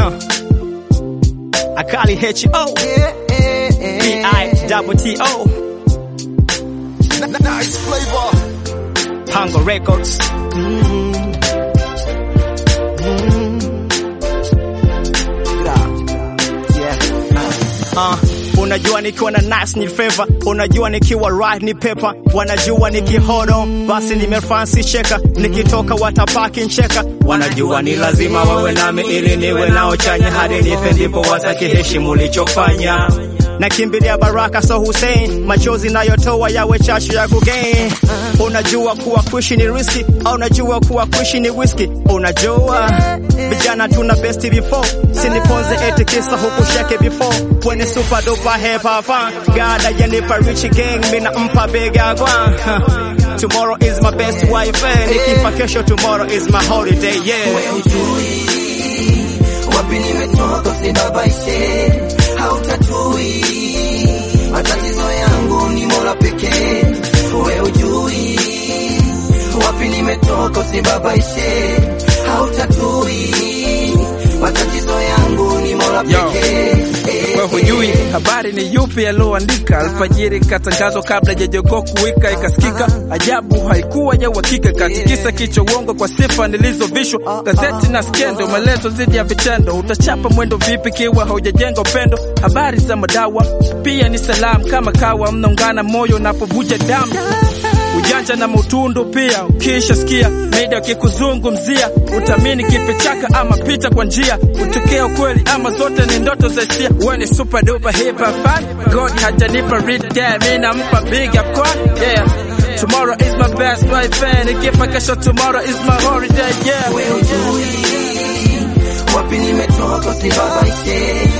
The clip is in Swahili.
huh. Akali H-O, B-I-double-T-O, Nice flavor. Tango Records. Uh, unajua nikiwa na nice ni favor, unajua nikiwa right ni paper, wanajua nikihodo basi nimefancy cheka, nikitoka watapaki ncheka, wanajua ni lazima wawe nami ili niwe nao chanya, hadi nife ndipo watakiheshimu lichofanya nakimbilia baraka so Hussein, machozi nayotoa yawe chachu ya kugain. Unajua kuwa kuishi ni riski, au unajua kuwa kuishi ni whisky? Unajua vijana tuna best before, siniponze eti kisa huku shake before, when it's super duper hip hop fun, God ajanipa rich gang, mina mpa bega kwa Tomorrow is my best wife, eh, nikifa kesho tomorrow is my holiday, yeah. wewe ujui wapi nimetoka, usinibabaishe, hautatui matatizo yangu, ni Mola pekee. Wewe ujui wapi nimetoka, usinibabaishe, hautatui matatizo yangu, ni Mola Yo. pekee. Wewe hujui habari ni yupi yaloandika alfajiri, katangazwa kabla jajogoo kuwika, ikasikika ajabu, haikuwa ya uhakika, katikisa kichwa uongo kwa sifa nilizovishwa gazeti na skendo, maelezo zidi ya vitendo. Utachapa mwendo vipi kiwa haujajenga upendo? Habari za madawa pia ni salamu, kama kawa mnaungana moyo unapovuja damu ujanja na mutundu pia. Ukisha sikia media kikuzungumzia, utamini kipi chaka ama pita kwa njia, utokea ukweli ama zote ni ndoto za hisia. Wewe ni super duper hip hop fan, God hajanipa read game, mimi nampa big up kwa yeah. Tomorrow is my best right fan, ikifa kesho tomorrow is my holiday yeah. wewe ujui wapi nimetoka, usibabaishe,